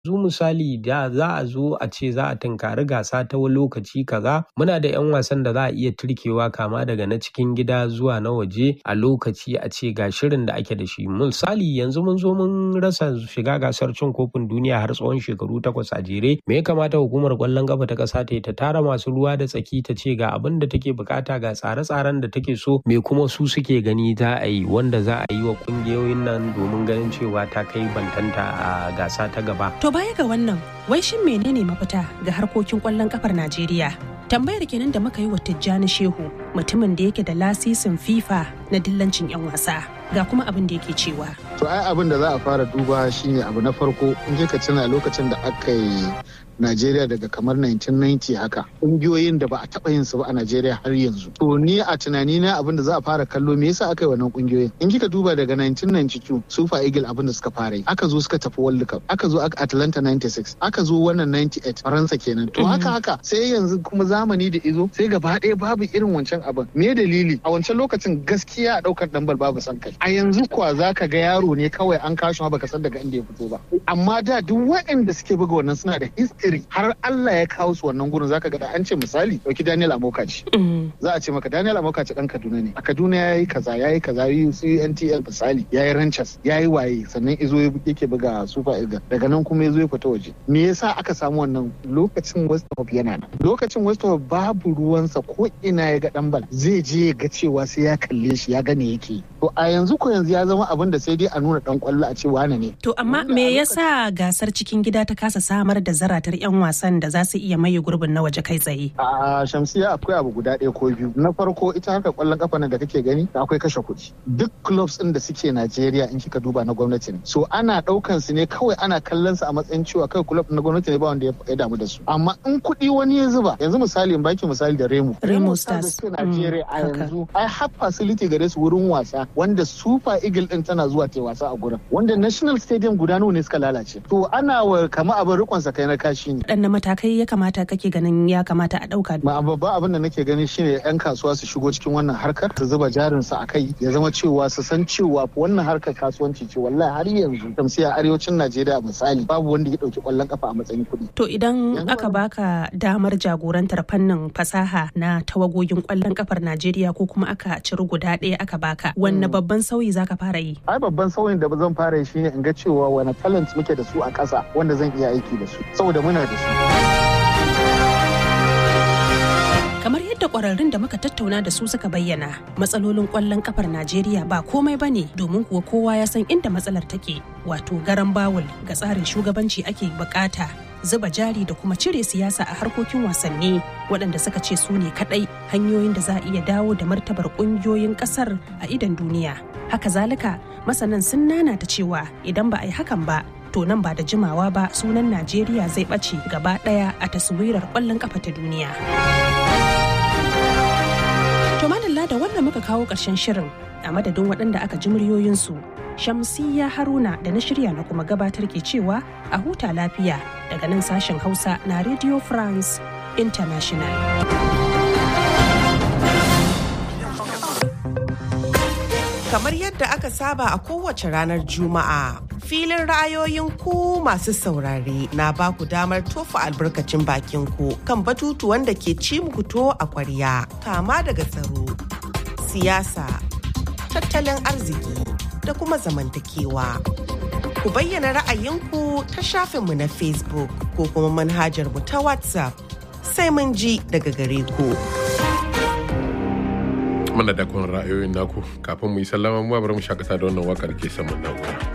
zu misali da za a zo a ce za a tunkari gasa ta lokaci kaza muna da 'yan wasan da za a iya turkewa kama daga na cikin gida zuwa na waje a lokaci a ce ga shirin da ake da shi misali yanzu mun zo mun rasa shiga gasar cin kofin duniya har tsawon shekaru takwas a jere me ya kamata hukumar kwallon kafa ta kasa ta ta tara masu ruwa da tsaki ta ce ga abin da take bukata ga tsare-tsaren da take so me kuma su suke gani za a yi wanda za a yi wa kungiyoyin nan domin ganin cewa ta kai bantanta a gasa ta gaba To baya ga wannan, wai shin menene mafita ga harkokin kwallon kafar Najeriya? Tambayar kenan da muka yi wa Tijjani Shehu, mutumin da yake da lasisin FIFA na dillancin 'yan wasa. Ga kuma abin da yake cewa. To ai abin da za a fara duba shine abu na farko in ka tuna lokacin da aka yi Najeriya daga kamar 1990 haka ƙungiyoyin da ba a taɓa yin su ba a Najeriya har yanzu. To ni a tunani na abin da za a fara kallo me yasa aka yi wannan ƙungiyoyin? In kika duba daga 1992 Super Eagle abin da suka fara yi. Aka zo suka tafi World Cup, aka zo Atlanta 96, aka zo wannan 98 Faransa kenan. To haka haka sai yanzu kuma zamani da izo sai gaba ɗaya babu irin wancan abin. Me dalili? A wancan lokacin gaskiya a ɗaukar ɗambal babu san kai. A yanzu kuwa za ka ga yaro ne kawai an kashi baka san daga inda ya fito ba. Amma da duk waɗanda suke buga wannan suna da history har Allah ya kawo su wannan gurin zaka ga da an ce misali dauki Daniel Amokaci za a ce maka Daniel Amokaci dan Kaduna ne a Kaduna yayi kaza yayi kaza yi su NTL misali yayi Ranchers yayi waye sannan izo yake buga Super Eagles daga nan kuma yazo ya fita waje me yasa aka samu wannan lokacin West Ham yana nan lokacin West Ham babu ruwansa ko ina ya ga dan bal zai je ya ga cewa sai ya kalle shi ya gane yake to a yanzu ko yanzu ya zama abin da sai dai a nuna dan kwallo a ce wane ne To amma me yasa gasar cikin gida ta kasa samar da zaratar 'yan wasan da za su iya maye gurbin na waje kai tsaye? A Shamsiya akwai abu guda ɗaya ko biyu. Na farko ita haka kwallon kafa nan da kake gani akwai kashe kuɗi. Duk clubs ɗin da suke Najeriya in kika duba na gwamnati ne. So ana ɗaukan su ne kawai ana kallon su a matsayin cewa kai club na gwamnati ne ba wanda ya damu da su. Amma in kuɗi wani ya zuba yanzu misali in baki misali da Remo. Remo Stars. Stars Najeriya a yanzu ai har facility gare su wurin wasa wanda Super Eagle ɗin tana zuwa ta wasa a gurin. Wanda National Stadium guda nawa ne suka lalace. To ana wa kama abin rikon sa kai na kashi ne. Waɗanne matakai ya kamata kake ganin ya kamata a ɗauka? Ma babban abin da nake gani shine 'yan kasuwa su shigo cikin wannan harkar su zuba jarin su a kai ya zama cewa su san cewa wannan harkar kasuwanci ce wallahi har yanzu tamsiya arewacin Najeriya misali babu wanda ya dauki kwallon kafa a matsayin kuɗi. To idan aka baka damar jagorantar fannin fasaha na tawagogin kwallon kafar Najeriya ko kuma aka ciri guda ɗaya aka baka wanne babban sauyi zaka fara yi? Ai babban sauyin da zan fara yi shine in ga cewa wani talent muke da su a ƙasa wanda zan iya aiki da su saboda muna da su. kamar yadda kwararrun da muka tattauna da su suka bayyana matsalolin kwallon kafar najeriya ba komai ba ne domin kuwa kowa ya san inda matsalar take wato garan bawul ga tsarin shugabanci ake bukata zuba jari da kuma cire siyasa a harkokin wasanni waɗanda suka ce su ne kaɗai hanyoyin da za a iya dawo da martabar ƙungiyoyin ƙasar a idan duniya haka zalika masanan sun nana ta cewa idan ba a yi hakan ba to nan ba da jimawa ba sunan najeriya zai ɓace gaba ɗaya a taswirar ƙwallon ƙafa ta duniya. To madalla da wannan muka kawo ƙarshen shirin a madadin waɗanda aka ji muryoyinsu. Shamsiyya Haruna da na shirya na kuma gabatar ke cewa a huta lafiya daga nan sashen Hausa na Radio France International. Kamar yadda aka saba a kowace ranar Juma'a, filin ra'ayoyin ku masu saurare na ba ku damar tofa albarkacin bakin ku kan batutuwan da ke ci muku to a kwarya, kama daga tsaro, siyasa, tattalin arziki da kuma zamantakewa. Ku bayyana ra'ayinku ta shafinmu na Facebook ko kuma manhajar mu ta WhatsApp sai mun ji daga gare ku. Mana da kun ra'ayoyin naku kafin mu yi sallama mu bari mu shakata da wannan wakar ke saman na'ura.